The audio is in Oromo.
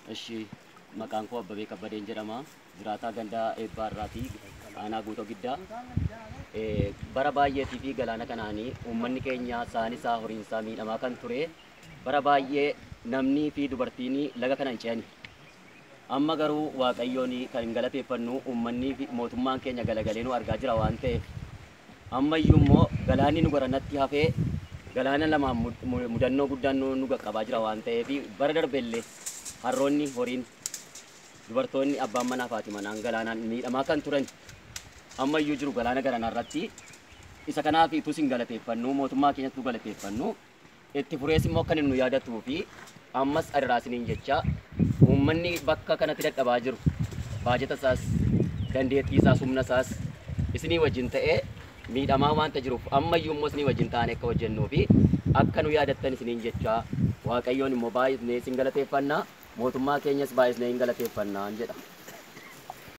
Ishi maqaan koo Abbabee Kabbadeen jedhama. Jiraataa gandaa eebbaa irraati. Aanaa guutoo giddaa. Eh, Bara baay'eetii fi galaana kanaanii uummanni keenya saanisaa horiinsaa miidhamaa kan ture. Bara baay'ee namnii fi dubartiin laga kana hin ce'ani. Amma garuu Waaqayyoon kan galateeffannu uummanni fi mootummaan keenya galagalee nu argaa jira waan ta'eef. Ammayyuu immoo galaanni nu garanatti hafee galaana lamaan mud- mu- mudannoo guddaan nu nu qaqqabaa jira waan ta'eef bara darbellee harroonni horiin dubartoonni abbaan manaa fi haati manaan galaanaan miidhamaa kan turan ammayyuu jiru galaana garanaa irratti isa kanaaf itus hin galateeffannu mootummaa keenyattuu galateeffannu itti furees immoo kan nu yaadatuu fi ammas adiraasiniin jecha uummanni bakka kanatti dadhabaa jiru baajata isaas dandeettii isaas humna isaas isinii wajjin ta'ee miidhamaa waanta jiruuf ammayyuu immoo isinii wajjin ta'anii akka hojjennuu fi akka nu yaadattan isiniin jecha waaqayyoon immoo baay'isnee isin galateeffannaa mootummaa keenyas baay'isnee hin galateeffannaa jedha.